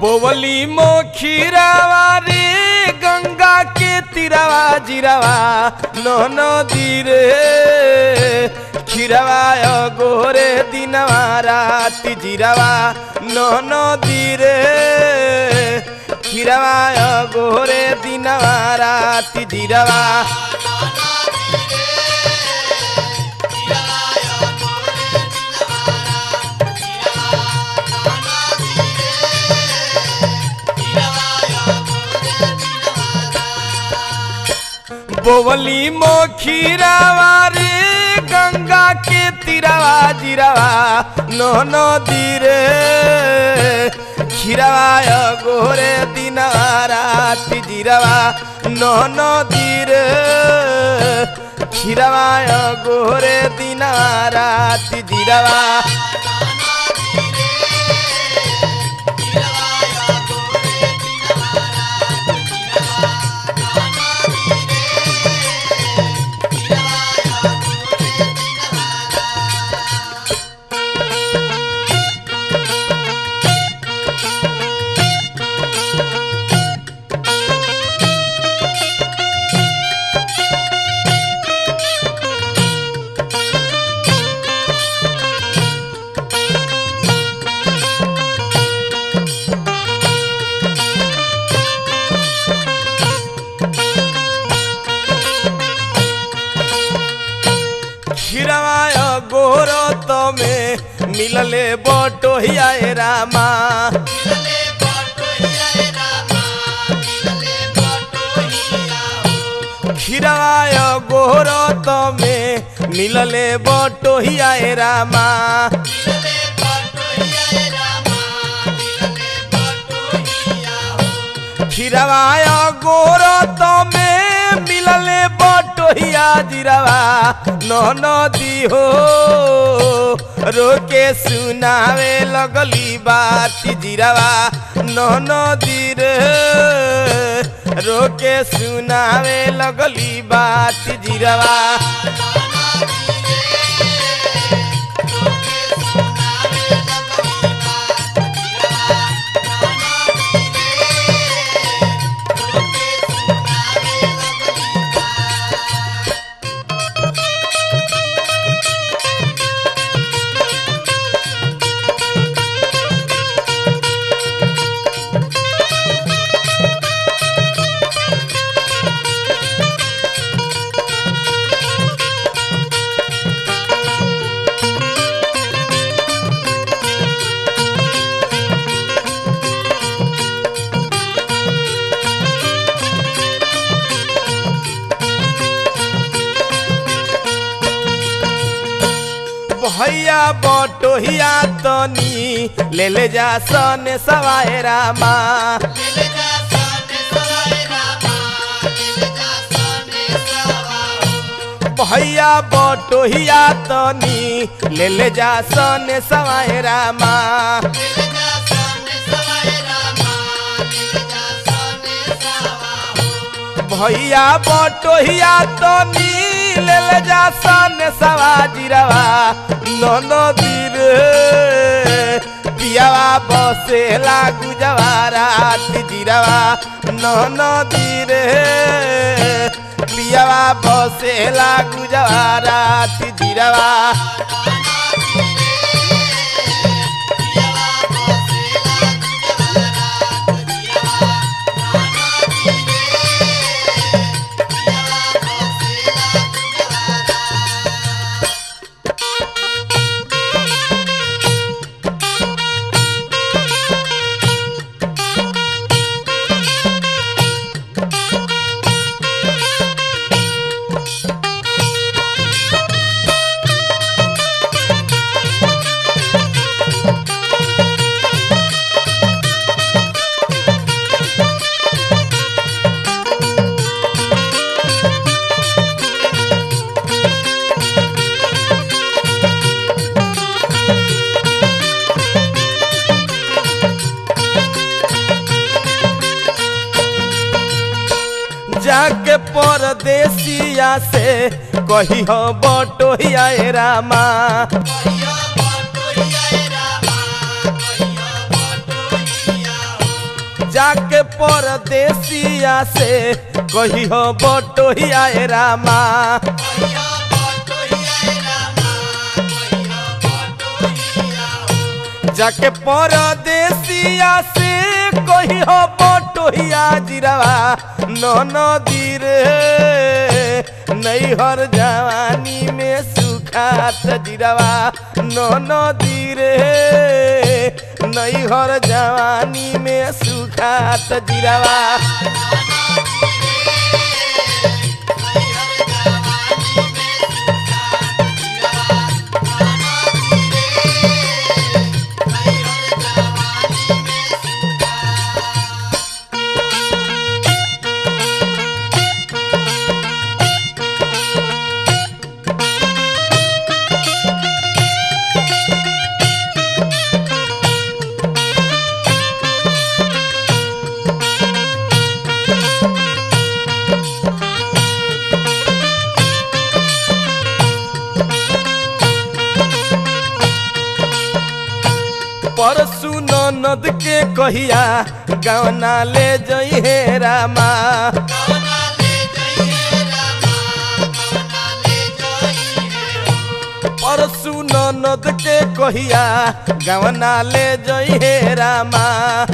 बोवली मोखीरावा रे गंगा के तीरावा जिरावा नो नदी रे खीरावा गोरे दिनवा राति जिरावा नो नदी रे खीरावा गोरे दिनवा राति जिरावा बोवली मोखीरावा रे गंगा के तीरावा जिरावा नो नदी रे खीरावा गोरे दिनवा राति जिरावा नो नदी रे खीरावा गोरे दिनवा राति जिरावा खीरवाय गोर तमे मिलले बटोहिया ए रामा खीरवाय गोर तमे मिलले बटोहिया ए रामा खीरवाय गोर तमे मिलले बटोहिया जिरावा नो नदी हो रोके सुनावे लगली बात जिरावा नो नदी रे रोके सुनावे लगली बात जिरावा भैया बटोहिया तनी ले ले जा सने सवाए रामा भैया बटोहिया तनी ले ले जा सने सवाए रामा भैया बटोहिया तनी ले ले जा सने सवा जिरवा नदी रे पियावा बसे लागू जवारा जिरवा नदी रे पियावा बसे लागू जवारा जिरवा जाके परदेसिया से कही हो बटोहिया ए रामा जाके परदेसिया से कही हो बटोहिया ए रामा जाके परदेसिया से कही हो बटोहिया जिरवा नदी रे नैहर जवानी में सुखात जिरवा नदी रे नैहर जवानी में सुखात जिरवा परसु ननद के कहिया गवना ले जई हे रामा परसु ननद के कहिया गवना ले जई हे रामा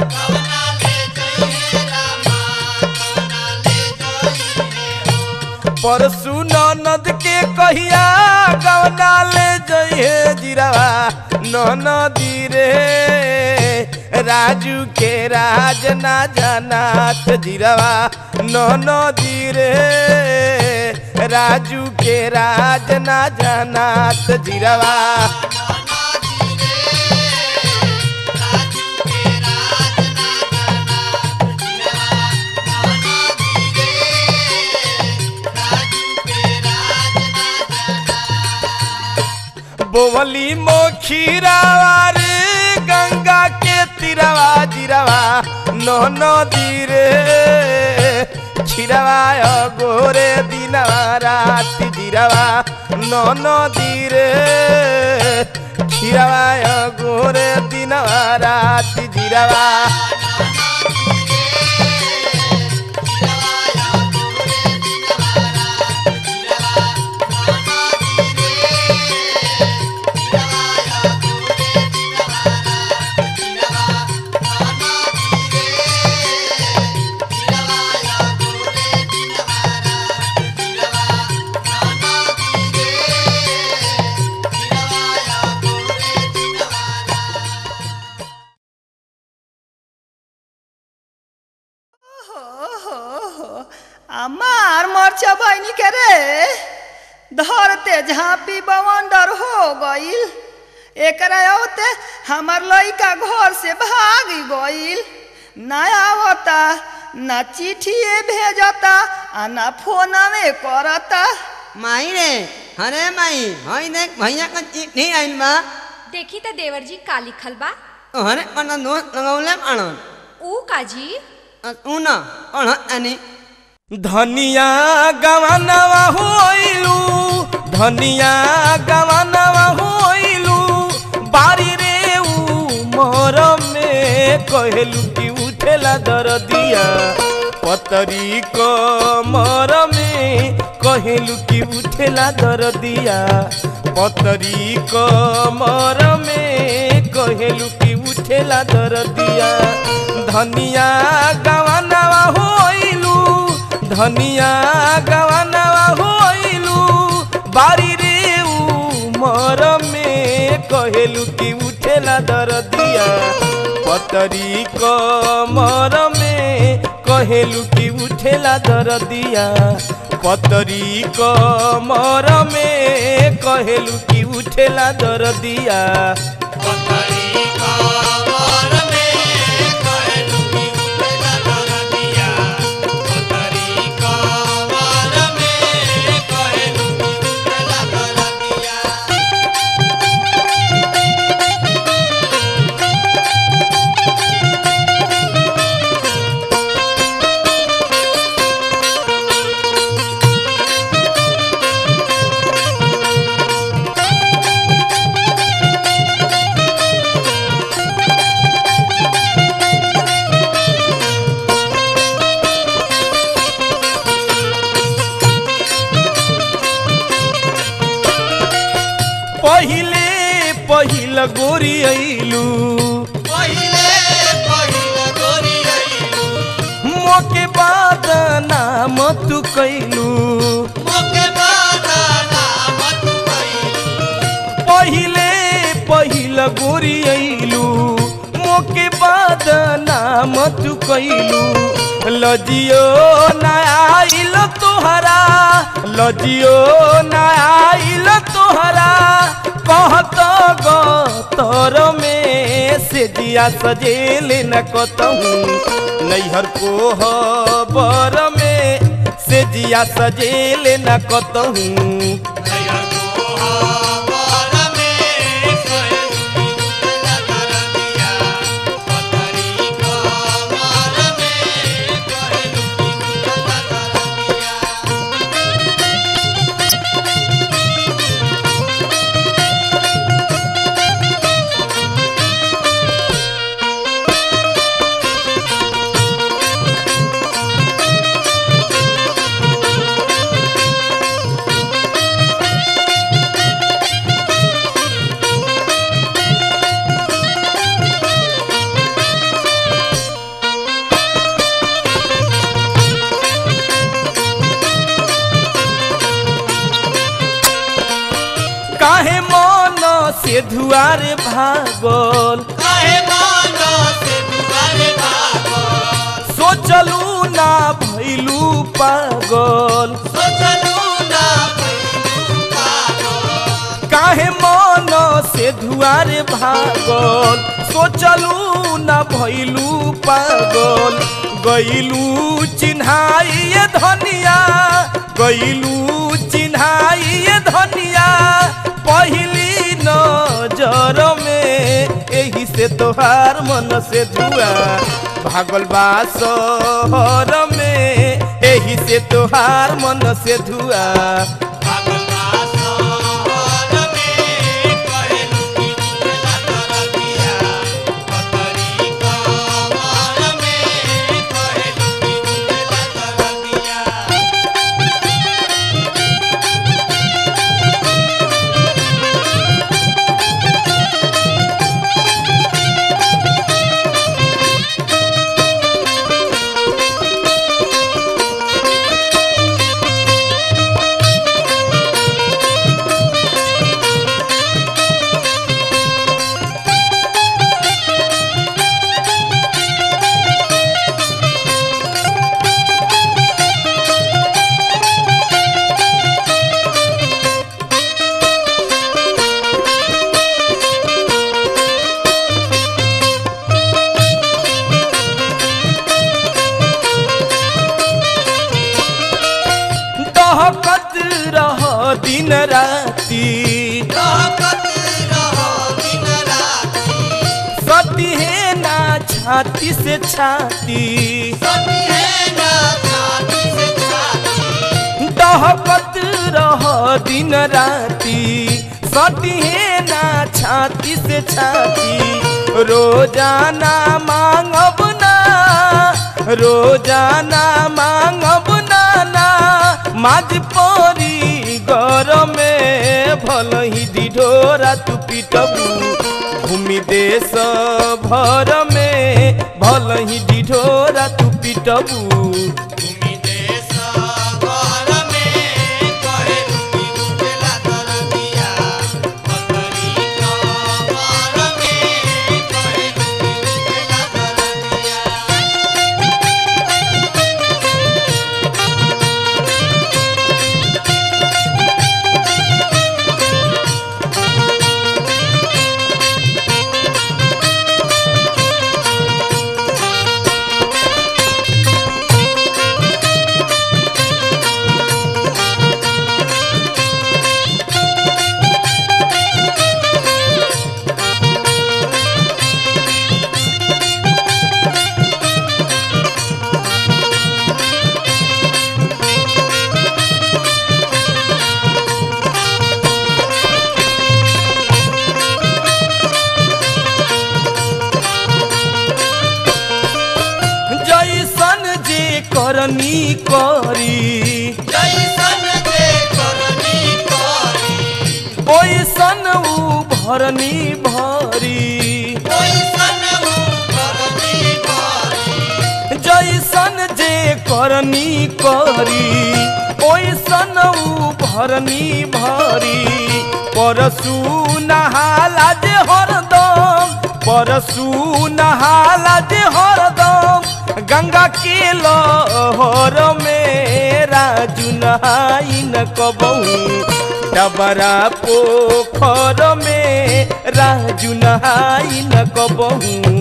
परसु ननद के कहिया गवना ले जई हे जिरावा ननदी रे राजू के राज ना जनात जिरवा ननदी रे राजू के राज ना जनात जिरवा बोवली मोखीरावा रे गंगा के तिरवा जिरवा नो नदी रे छिरवा गोरे दिनवा राति जिरवा नो नदी रे छिरवा गोरे दिनवा राति जिरवा আমার মরচা বইনি কে রে धरते झांपी बवंडर हो गईल एकरा औते हमार लइका घर से भाग गईल ना आवता ना चिठिए भेजता आ ना फोनवे करता माई रे अरे माई हई देख भैया का चिट्ठी आइल बा देखी त देवर जी का लिखल बा अरे पन्ना दोस्त लगौले आणन ऊ काजी तू न पढ़ आनी धनिया गवनवा होइलू धनिया गवनवा होइलू बारी रे ऊ मोर में कहलू कि उठेला दरदिया पतरी को मोर में कहलू कि उठेला दरदिया पतरी को मोर में कहलू कि उठेला दरदिया धनिया गवनवा होइलू धनिया गवनवा होइलू बारी रे ऊ मोर में कहेलू कि उठेला दरदिया पतरी क मोर में कहेलू कि उठेला दरदिया पतरी क मोर में कहेलू कि उठेला दरदिया पहिल गोरी अइलू पहिले पहिले गोरी आइलू मोके बाद नाम तू कैलू मोके बादा नाम तू कइलू पहिले पहिल गोरी अइलू मोके बाद नाम तू कैलू लजियो ना आइल तोहरा लजियो ना आइल तोहरा कहत गतर में से जिया सजेल न कतहूँ नैहर कोहबर में से जिया सजेल न कतहूँ नया कोहावर में कोई दुनिया कर दिया पतरी कोहावर में कोई दुनिया कर दिया काहे मन से धुआरे भागल काहे मानो से दुआरे भागो सोचलू ना भैलू पागल सोचलू ना भइलू पागल काहे मन से धुआरे भागल सोचलू ना भैलू पागल गईलू चिन्हाइए धनिया गईलू चिन्हाइए धनिया पहली नजर में एही से तोहार मन से धुआ भागल बा शहर में एही से तोहार मन से धुआ पागल शहर में कहलू कि दुनिया कर दिया पतरी कोहावर में कहलू कि दुनिया कर दिया दहकत रह दिन राती रहकत रहो दिन राति सती है ना छाती से छाती सती है ना छाती से छाती दहकत रह दिन राती सती है ना छाती से छाती रोजाना मांगब ना रोजाना मांगब ना ना माज परी घर में भल ही डिढोरा तू पिटबू भूमि देश भर में भल ही डिढोरा तू पिटबू भूमि देश घर में कहलू कि दुनिया कर दिया पतरी कोहावर में कहलू कि दुनिया कर दिया हाँ करनी भरी जैसन जे करनी करी ओइसन ऊ भरनी भरी परसू नहाला जे हरदम परसू नहाला जे हरदम गंगा के लहर में राजू नहाई न कबहू डबरा पोखर में राजू नहाई न कबहू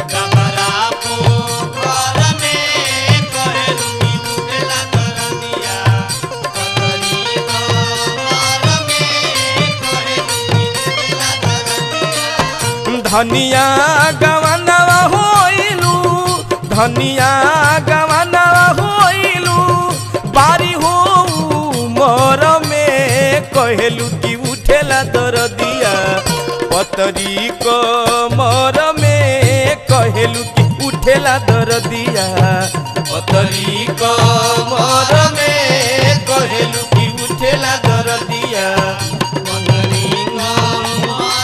धनिया गवनवा होइलू धनिया गवनवा होइलू बारी हो मोर में कहेलू कि उठेला दरदिया पतरी क मोर में कहेलू कि उठेला दरदिया पतरी क मोर में कहेलू कि उठेला दरदिया पतरी क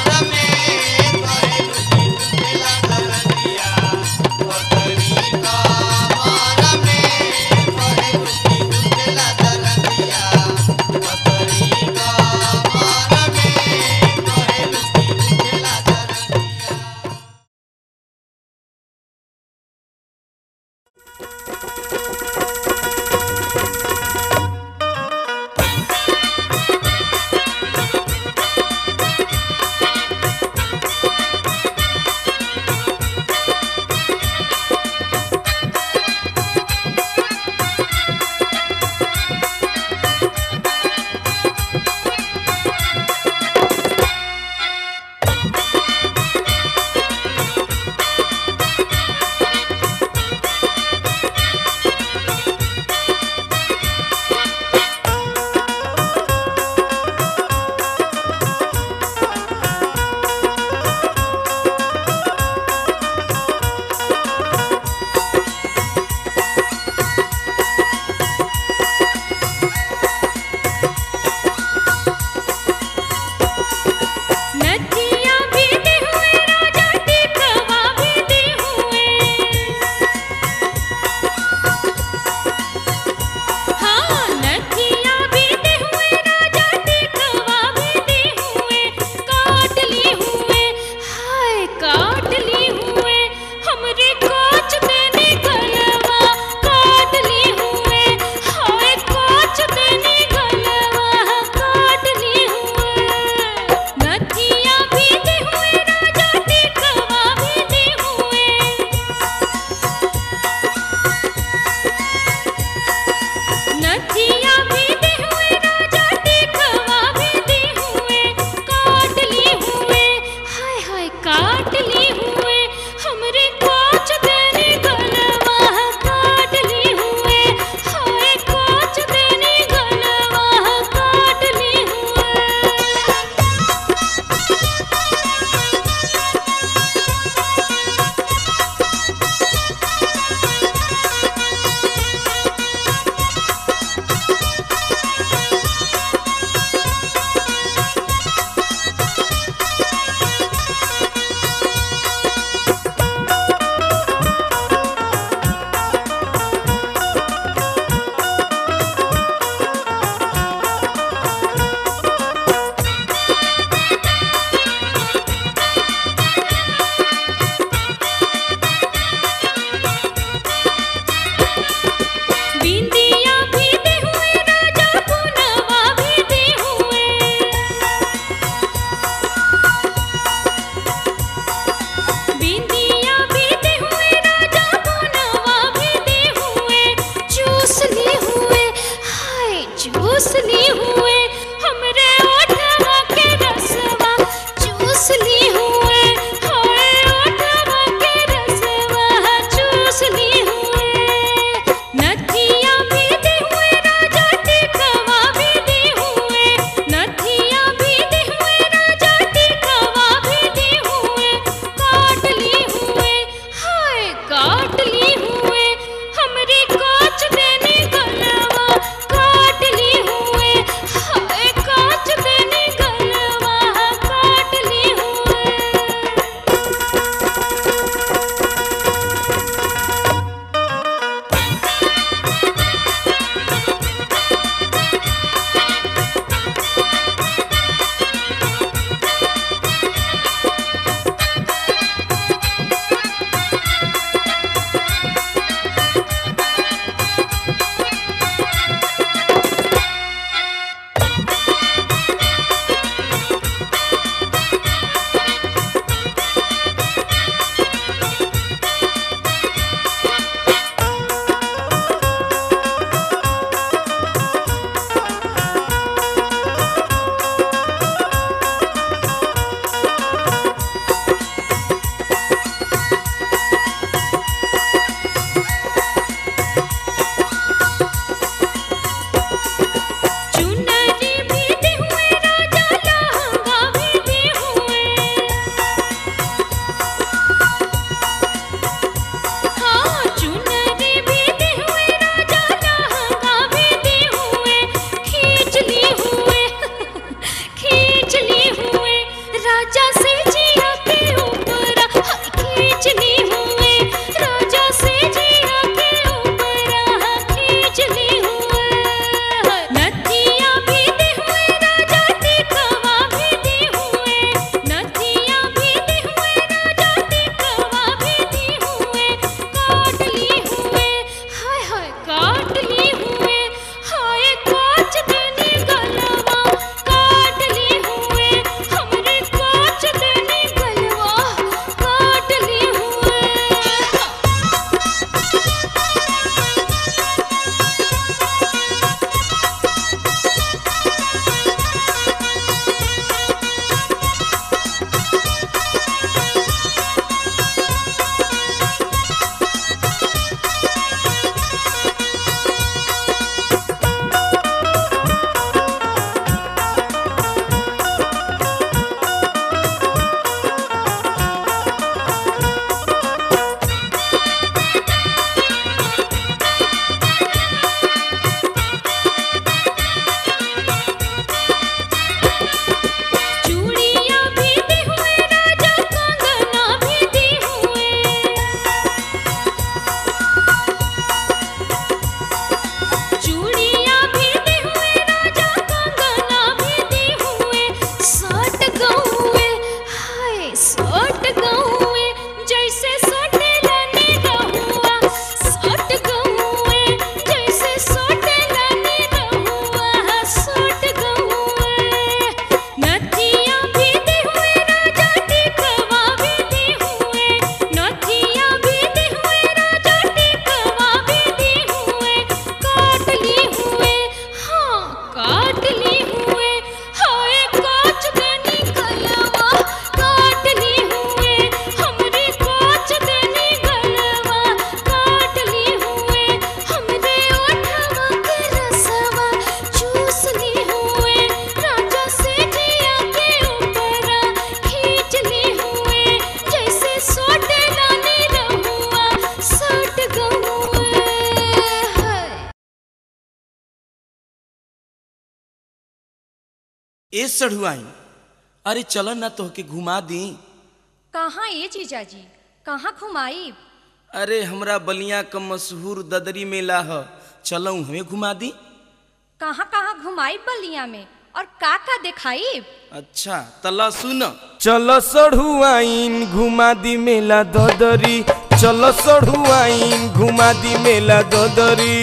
ए सढ़ुआई अरे चल ना तोहके घुमा दी कहाँ ये जीजाजी कहाँ घुमाई अरे हमरा बलिया क मशहूर ददरी मेला ह चलऊ हमें घुमा दी कहाँ कहाँ घुमाई बलिया में और का का दिखाई अच्छा तला सुन चल सढ़ुआइन घुमा दी मेला ददरी चल सढ़ुआइन घुमा दी मेला ददरी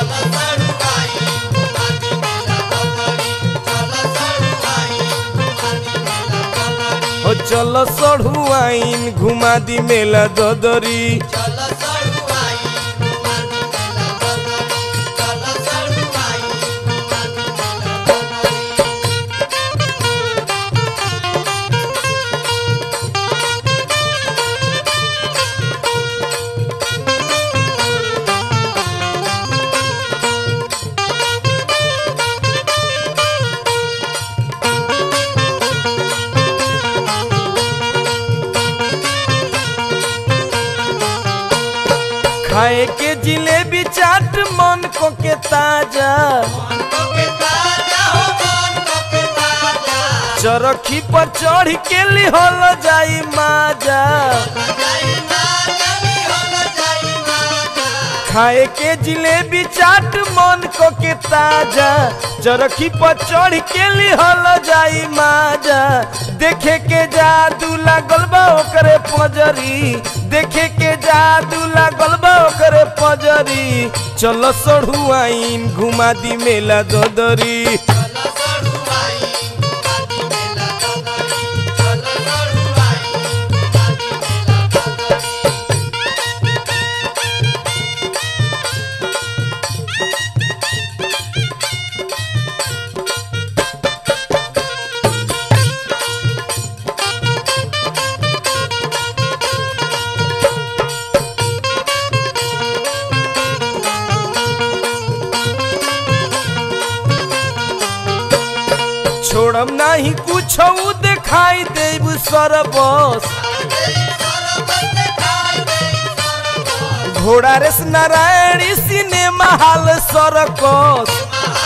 ओ चल सढ़ुआइन घुमा दी मेला ददरी खाए के जिलेबी चाट मन को के ताजा चरखी पर चढ़ के लिहल जाई माजा खाए के जिलेबी चाट मन को के ताजा चरखी पर चढ़ के लिहल जाई माजा देखे के जादू लागल बा ओकरे पजरी देखे के जादू लागल बा ओकरे पजरी चल सढ़ुआइन घुमा दी मेला ददरी छोड़म नाही कुछ दिखाई देब सरबस घोड़ा रेस नारायणी सिनेमा हाल सरकस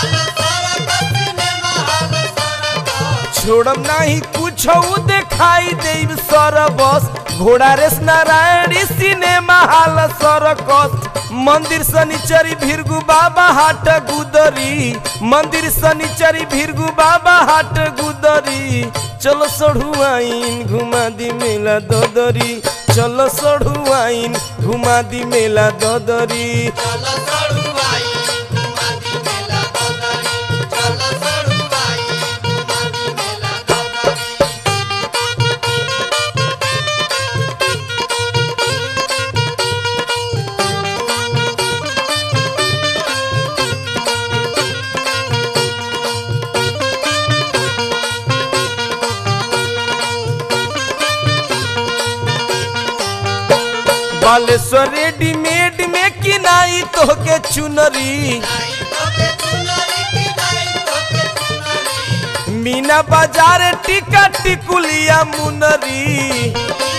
छोड़म नाही कुछ दिखाई देब सरबस घोड़ा रेस नारायणी सिनेमा हाल सरकस मंदिर शनिचरी भिरगु बाबा हाट गुदरी मंदिर शनिचरी भिरगु बाबा हाट गुदरी चलो सढ़ुआइन घुमा दी मेला ददरी चलो सढ़ुआइन घुमा दी मेला ददरी बालेश्वर रेडीमेड में किनाई तोहके चुनरी मीना बाजार टिका टिकुलिया मुनरी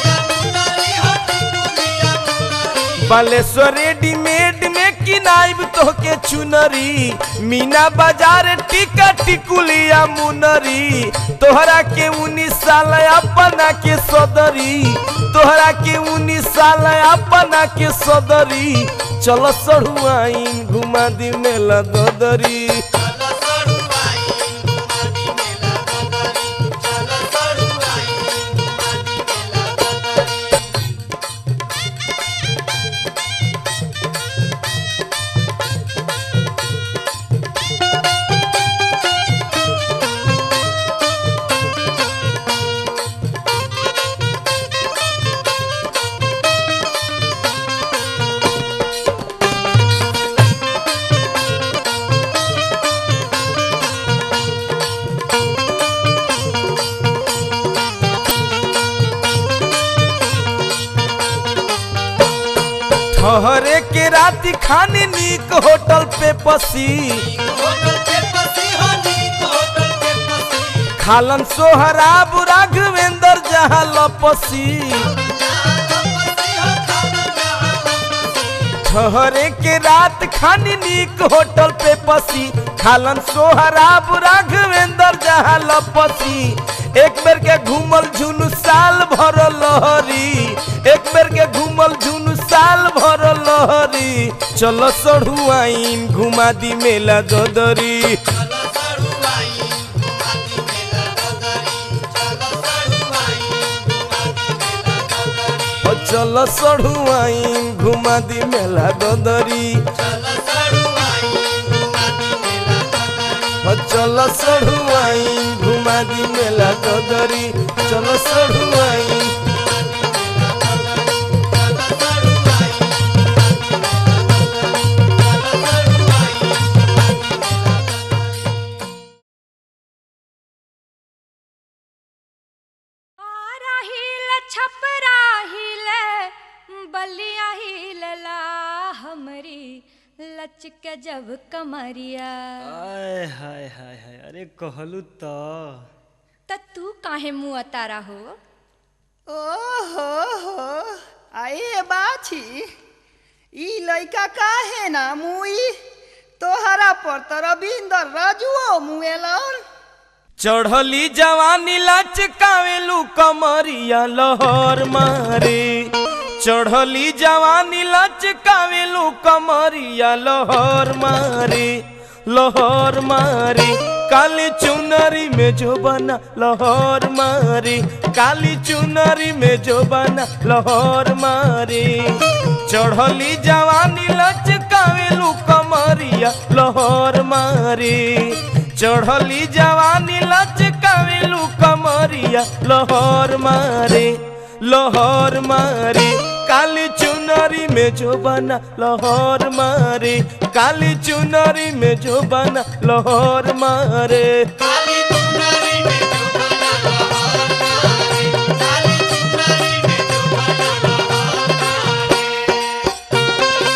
बालेश्वर रेडीमेड में किनाइब तोहके चुनरी मीना बाजार टिका टिकुलिया मुनरी तोहरा के उन्नीस साल अपना के सदरी तोहरा के उन्नीस साल अपना के सदरी चल सढ़ुआइन घुमा दी मेला ददरी ठहरे के राती खानी नीक होटल पे पसी खालन सोहराब राघवेंद्र जहाँ लपसी ठहरे के रात खानी नीक होटल पे पसी खालन सोहराब राघवेंद्र जहाँ लपसी एक बेर के घूमल झुनु साल भर लहरी एक बेर के घूमल झुनु साल भर लहरी चलो सढ़ुआइन घुमा दी मेला ददरी चलो सड़ुआई घुमा दी मेला ददरी चलो चलो सड़ुआई घुमा दी मेला ददरी सढ़ुआइन घुमा दी मेला ददरी चलो सढ़ुआइन घुमा दी मेला ददरी चलो सढ़ुआइन राहिल छपरा हिले बलिया हिलला हमरी लचक जब कमरिया आय हाय हाय हाय अरे कहलू तो त तू काहे मुँह तारा हो ओहो हो आए बाछी ई लइका काहे ना मुई तोहरा पर त रविंदर राजुओ मुएलन चढ़ली जवानी लचकावेलू कमरिया लहर मारे चढ़ली जवानी लचकावेलू कमरिया लहर मारे लहर मारे काली चुनरी में जो बना लहर मारे काली चुनरी में जो बना लहर मारे चढ़ली जवानी लचकावेलू कमरिया लहर मारे चढ़ली जवानी लचकावेलू कमरिया लहर मारे लहर मारे काली चुनरी में जो बना लहर मारे काली चुनरी में जो बना लहर मारे काली चुनरी में जो बना लहर मारे काली चुनरी में जो बना लहर मारे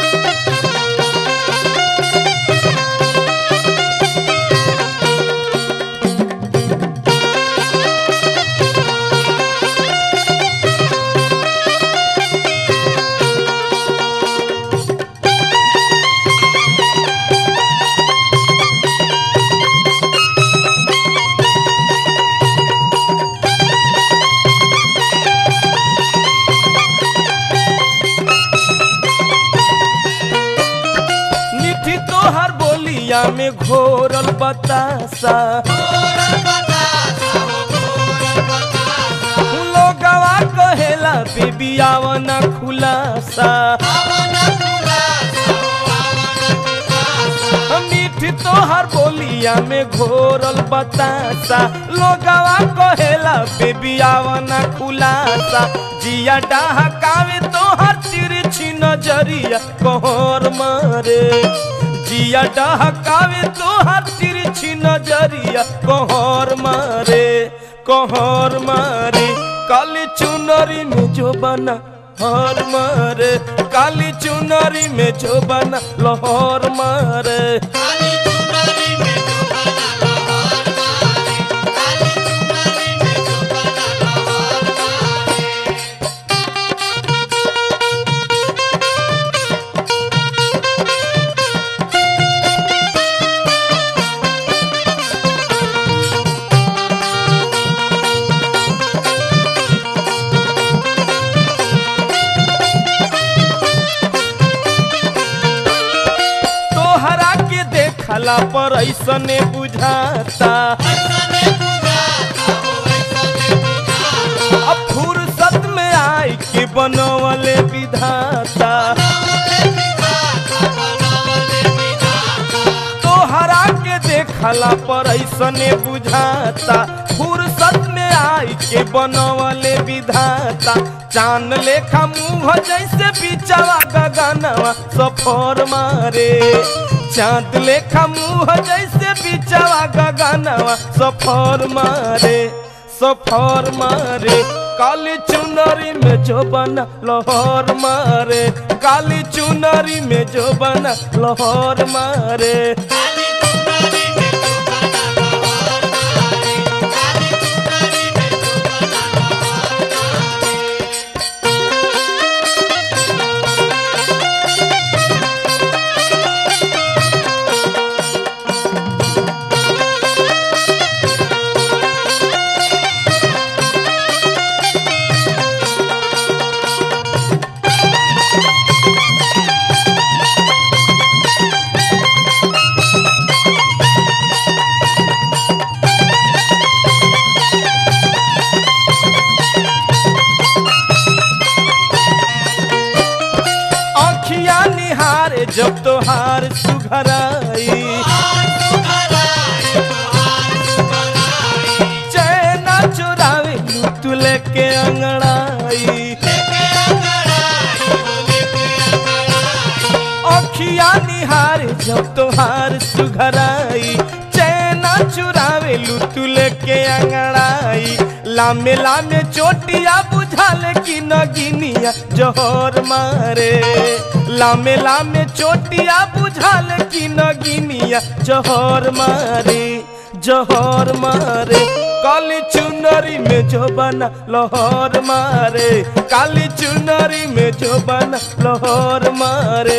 निठी तोहर बोलिया में घोरल बतासा गोरल बतासा हो गोरल बतासा लोगवा कहेला बेबियावना खुलासा आवन खुलासा हो आवन खुलासा मीठ तोहर बोलिया में घोरल बतासा लोगवा कहेला बेबियावना खुलासा जिया डहकावे तोहर तिरछी नजरिया कहर मारे जिया डहकावे तोहर तिरछी नजरिया कहर मारे कहर मारे काली चुनरी में जो बना हर मारे काली चुनरी में जो बना लहर मारे काली चुनरी में जो बना लहर मारे काली चुनरी में जो बना लहर मारे तोहरा के देखला पर ऐसने बुझाता ऐसने बुझाता हो ऐसने बुझाता अब फुर्सत में आई के बनवले विधाता बनवले विधाता बनवले विधाता तोहरा के देखला पर ऐसने बुझाता फुर्सत में आई के बनवले विधाता चांद लेखा मुंह जैसे बिचवा गगनवा सफर मारे चांद लेखा मुंह जैसे बिचवा गगनवा सफर मारे सफर मारे काली चुनरी में जो बना लहर मारे काली चुनरी में जो बना लहर मारे काली चुनरी में जो बना लहर मारे काली चुनरी में जो बना लहर मारे सुघराई चैना चुरावे लूट लेके अंगड़ाई अखिया निहार जब तोहार सुघराई चैना चुरावे लूट लेके अंगड़ाई लामे लामे चोटिया बुझाले कि नगिनिया जोहर मारे लामे लामे चोटिया बुझाले कि नगिनिया जोहर मारे जोहर मारे काली चुनरी में जो बना लोहर मारे काली चुनरी में जो बना लोहर मारे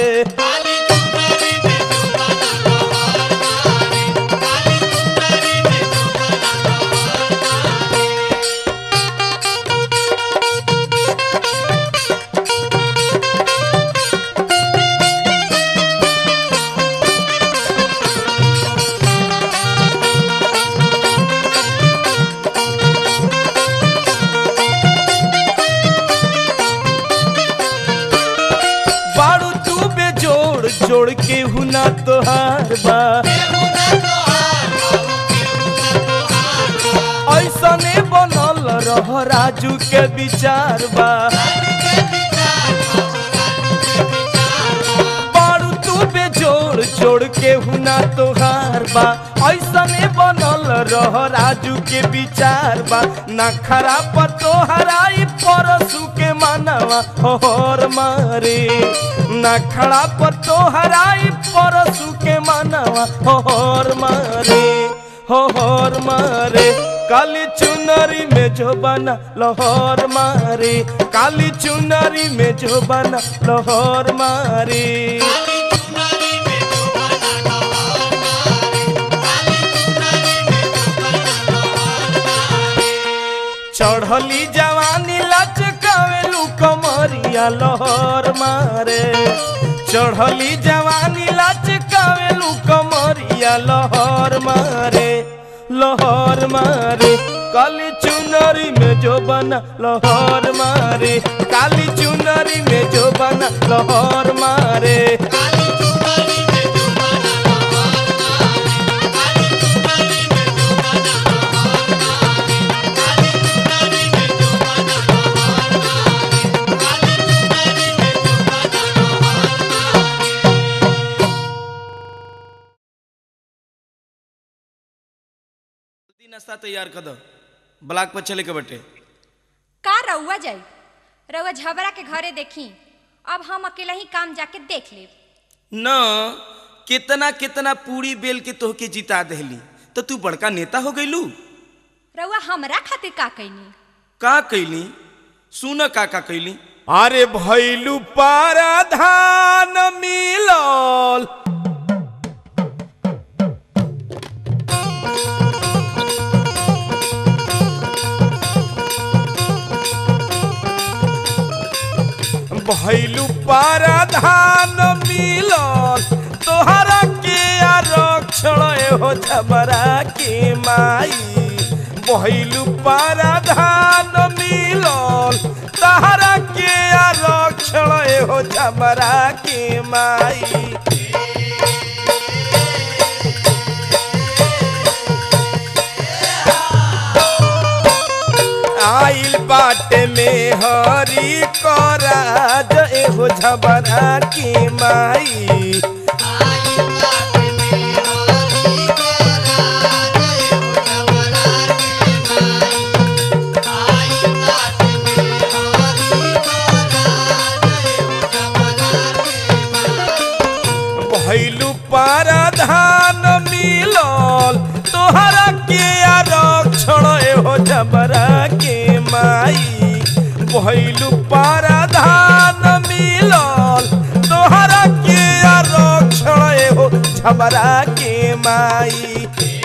बाड़ू तू बेजोड़ जोड़ के हुना तोहार बा ऐसने बनल रह राजू के विचार बा बाड़ू तू बेजोड़ जोड़ के हुना तोहार बा ऐसने बनल रह राजू के विचार बा ना खराब तोहराई परसू के मानवा होर मारे ना खड़ा पर तोहराई परसू के मानवा होर मारे होर मारे काली चुनरी में जो बना लाहौर मारे काली चुनरी में जो बना लाहौर मारे चढ़ली जवानी लचकावेलू कमरिया लहर मारे चढ़ली जवानी लचकावेलू कमरिया लहर मारे लहर मारे काली चुनरी में जो बना लहर मारे काली चुनरी में जो बना लहर मारे जल्दी नाश्ता तैयार कर दो ब्लॉक पर चले के बटे का रउआ जाई रउआ झबरा के घरे देखी अब हम अकेला ही काम जाके देख लेब न कितना कितना पूरी बेल के तोहके जिता देहली तो तू बड़का नेता हो गईलू रउआ हमरा खातिर का कैनी का कैली सुन का का कैली अरे भैलू पाराधान मिलल भैलू पाराधान मिलल तोहरा के आरक्षण हो झबरा के माई भैलू पाराधान मिलल तोहरा के आरक्षण हो झबरा के माई आइल बाटे में हरी कराज एहो झबरा के माई भैलू पाराधान मिलल तोहरा के आरक्षण एहो जबरा के माई भैलू पाराधान मिलल तोहरा के आरक्षण एहो जबरा के माई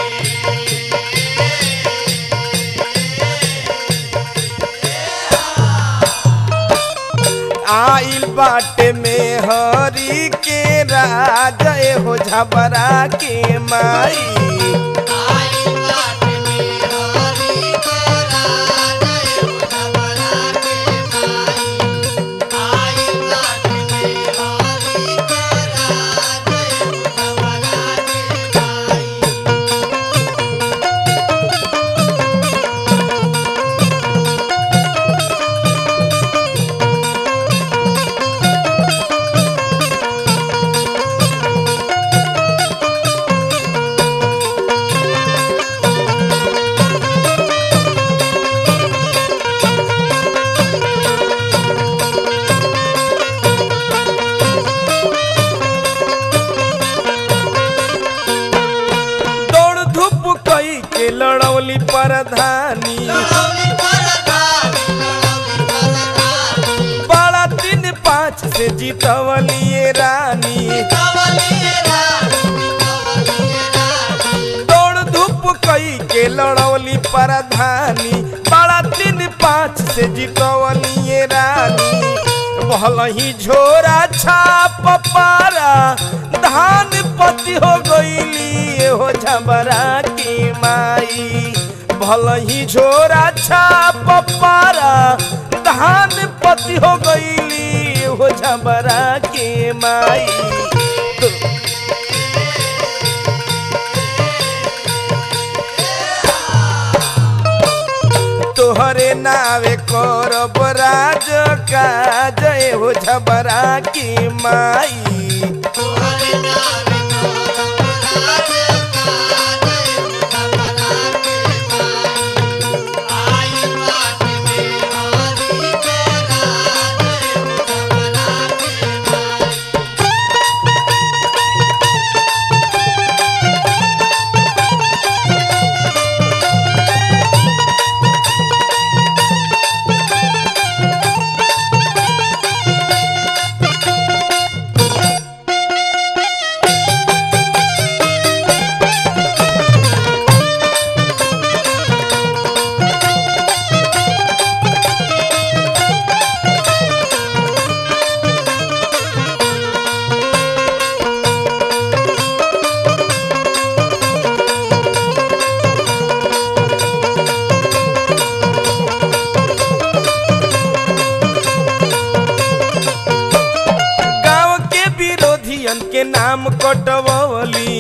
आइल बाटे में हरी के राज हो झबरा के माई लड़ौली परधानी बड़ा तीन पाँच से जीतवलिए रानी दौड़ धूप कई के लड़ौली परधानी बड़ा तीन पाँच से जीतवलिए रानी भलही झोरा छाप पारा धान पति हो गईली हो झबरा की माई भलही झोरा छाप पारा धान पति हो गईली हो झबरा की माई तोहरे नावे करब राज काज हो झबरा की माई गांव के विरोधियन के नाम कटवली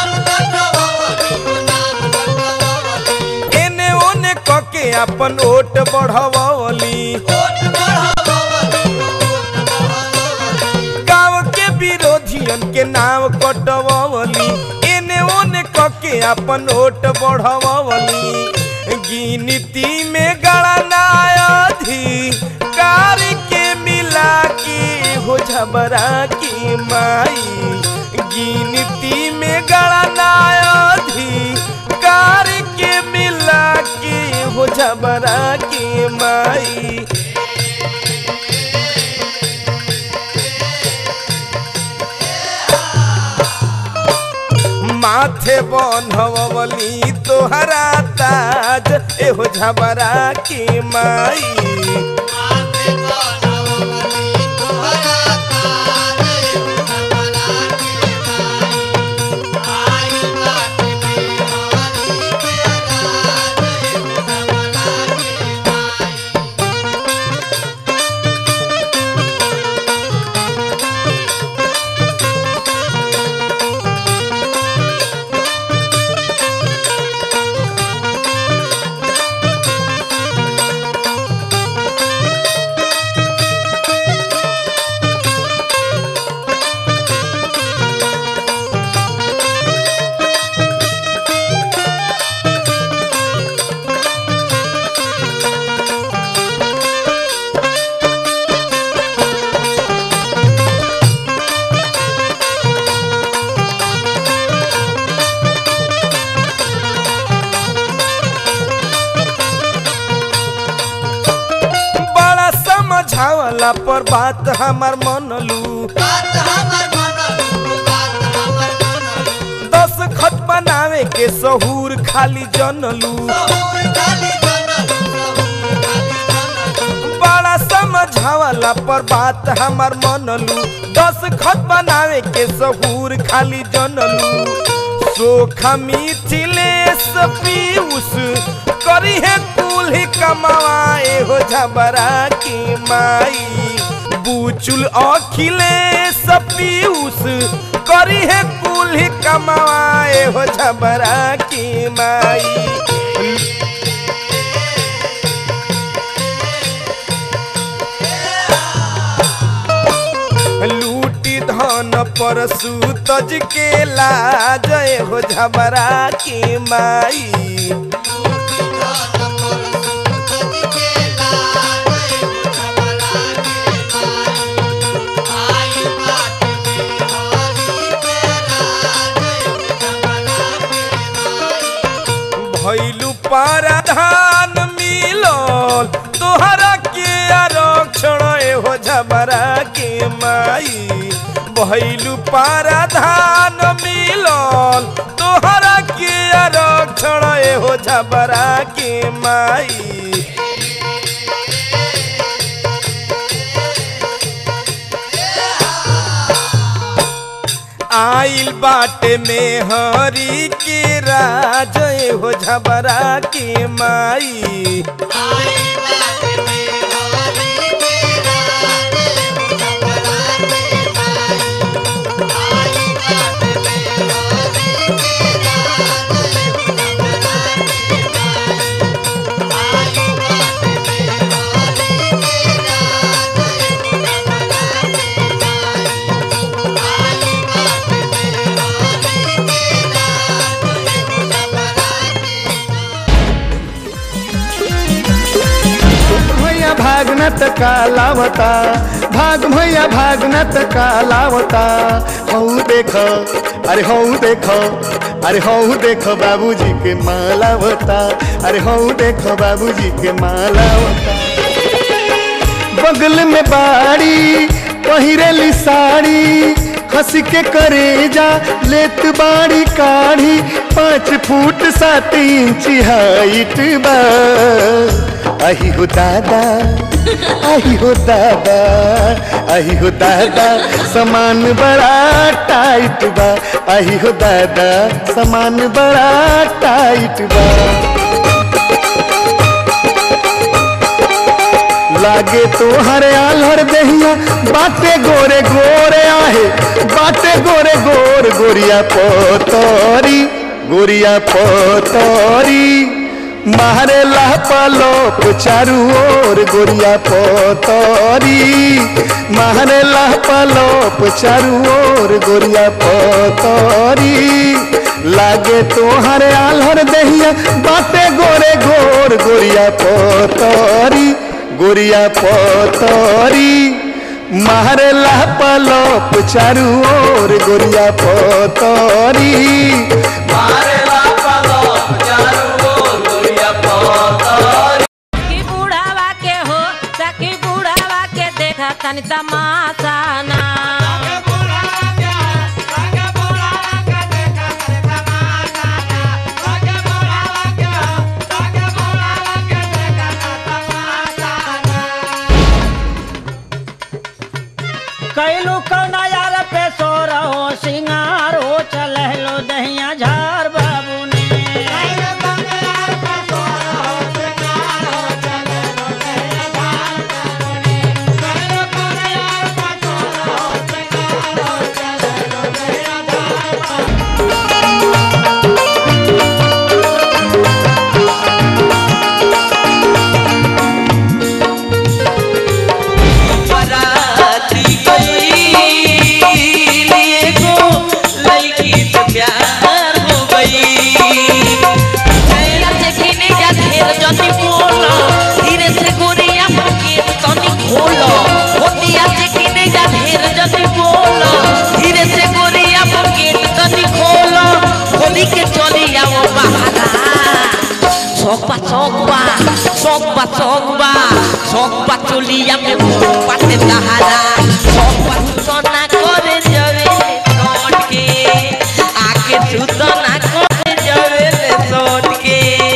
एने ओने कके अपन ओट बढ़वली गांव के विरोधियन के नाम कटवली एने ओने कके अपन ओट बढ़वली गिनती में गणनायधि कार के मिला के हो झबरा की माई गिनती में गणनायधि कार के मिला के हो झबरा की माई माथे बन्हवली तोहरा ताज एहो झबरा की माई बड़ा समझावला पर बात हमार मनलू दस खत बनावे के सहूर खाली जनलू बड़ा समझावला पर बात हमार मनलू दस खत बनावे के सहूर खाली जनलू सोखा मिथिलेश पीयूष करी है कुल्ही कमाए हो झबरा की माई बुचुल अखिलेश पीयूष करी है कुल्ही कमाए हो झबरा की माई लूटी धन पर सूतज के लाज हो झबरा की माई भैलू पा पाराधान मिलल तोहरा के आरक्षण एहो झबरा के माई भैलू पाराधान मिलल तोहरा के आरक्षण एहो झबरा के माई आइल बाटे में हरी के राज हो झबरा के माई भैया भागनत का लावता भाग भैया भागनत का लावता हऊ देख अरे हऊ देख अरे हऊ देख बाबूजी के मालावता अरे हऊ देख बाबूजी के मालावता बगल में बाड़ी पहिरेली साड़ी हंस के करेजा लेत बाड़ी काढ़ी पाँच फुट सात इंच हाइट बा आही हो दादा आही हो दादा आही हो दादा सामान बड़ा टाइट बा आही हो दादा सामान बड़ा टाइट बा लागे तो हरे आलहर दहिया बाटे गोरे गोरे आहे बाटे गोरे गोर गोरिया पोतरी गोरिया पोतरी मारे पलोप चारू ओर गोरिया पोतरी मारे पलोप चारू ओर गोरिया पोतरी लागे तोहरे आलहर दहिया बाटे गोरे गोर गोरिया पोतरी गोरिया पोतरी मारे पलोप चारू ओर गोरिया पोतरी सखी बुढ़ावा के हो सखी बुढ़ावा के देखा तनी तमाशा ना कैलू कौना यार पे सो रहो सिंगार हो चल लो दहिया झार बाबू ने बराती गई एगो लड़की से प्यार हो गई धीरे से घिने जा ढेर जति बोलो धीरे से गोरिया मुके तनी खोलो होतिया से घिने जा ढेर जति बोलो धीरे से गोरिया मुके तनी खोलो खोली के चली आओ बहारा सोपा सोपा सोपा सोपा सोपा चलिया में पाते दहारा सोपा सोना करे जवे लौट के आके सुतना करे जवे लौट के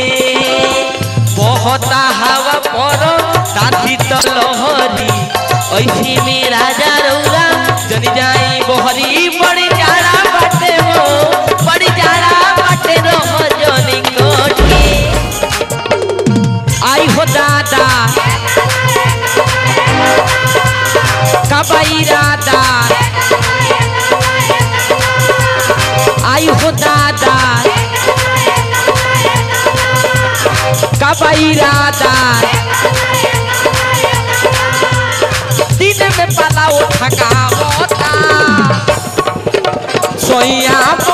बहुत हवा पर ताती तो लहरी ऐसी में राजा रौरा जन जाई बहरी बड़ी जाड़ा बाटे हो बड़ी जाड़ा बाटे रहो जनी कोट के आई हो दादा कबाई राधा आई हो दादा कबाई राधा दिन में पलाओ थका होता सोया